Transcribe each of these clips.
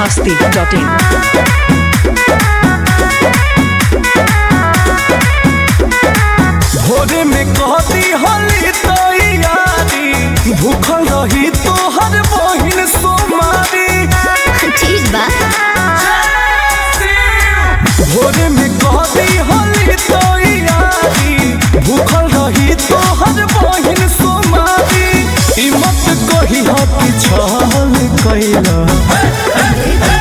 masti.in. भोरे में कहती होली तो यारी भूखल रही तो हर बहिन सोमारी ठीक बा भोरे में कहती होली तो यारी भूखल रही तो हर बहिन सोमारी ई मत कही हो कि छल कैला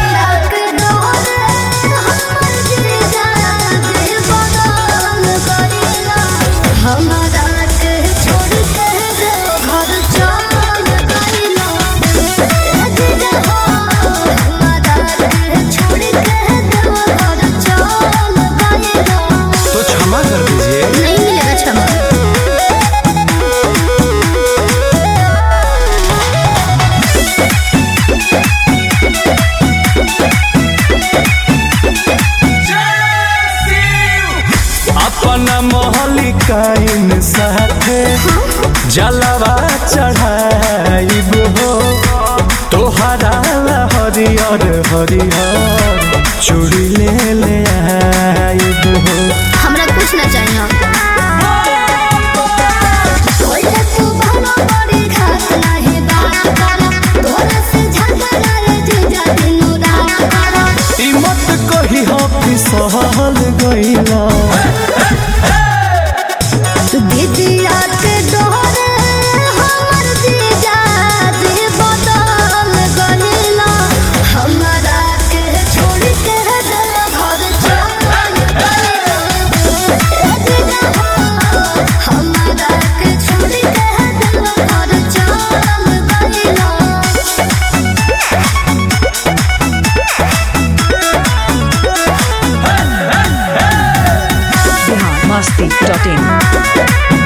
तो क्षमा कर दीजिए नहीं मिलेगा क्षमा अपना मोहलिकाइन साथे जलवा चढ़ाइब हो तोहरा ला हरियर हरियर चूड़ी ले ले आइब हो हमरा कुछ ना चाहिए ई मत कही हो कि सहल गइला Bihar masti.in.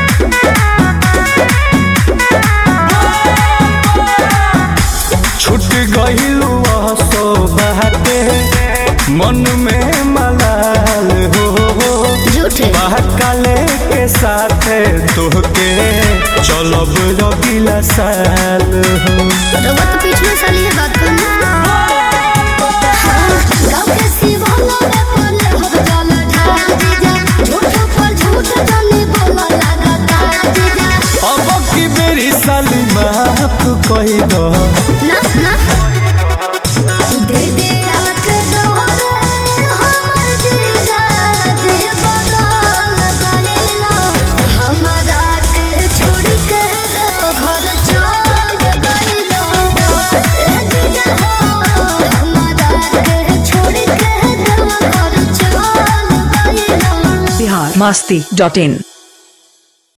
छूट गइलू सो बाटे मन में मलाल हो झूठे महाकाले के साथे तोहके चलब रगिला साल हो रउआ तो पिछले साल ये बात करना गाँव के शिवाला में पड़ले हो जल ढाल जीजा झूठ पर झूठ जानी बोला लगाता जीजा अब की बेरी साली माफ कही दो ना ना दे दे रात दोहरे हमर जीजा दे बदल गइला हमरा के छोड़ के घर चल गइला ए जीजा हो हमरा के छोड़ के घर चल गइला Bihar masti.in.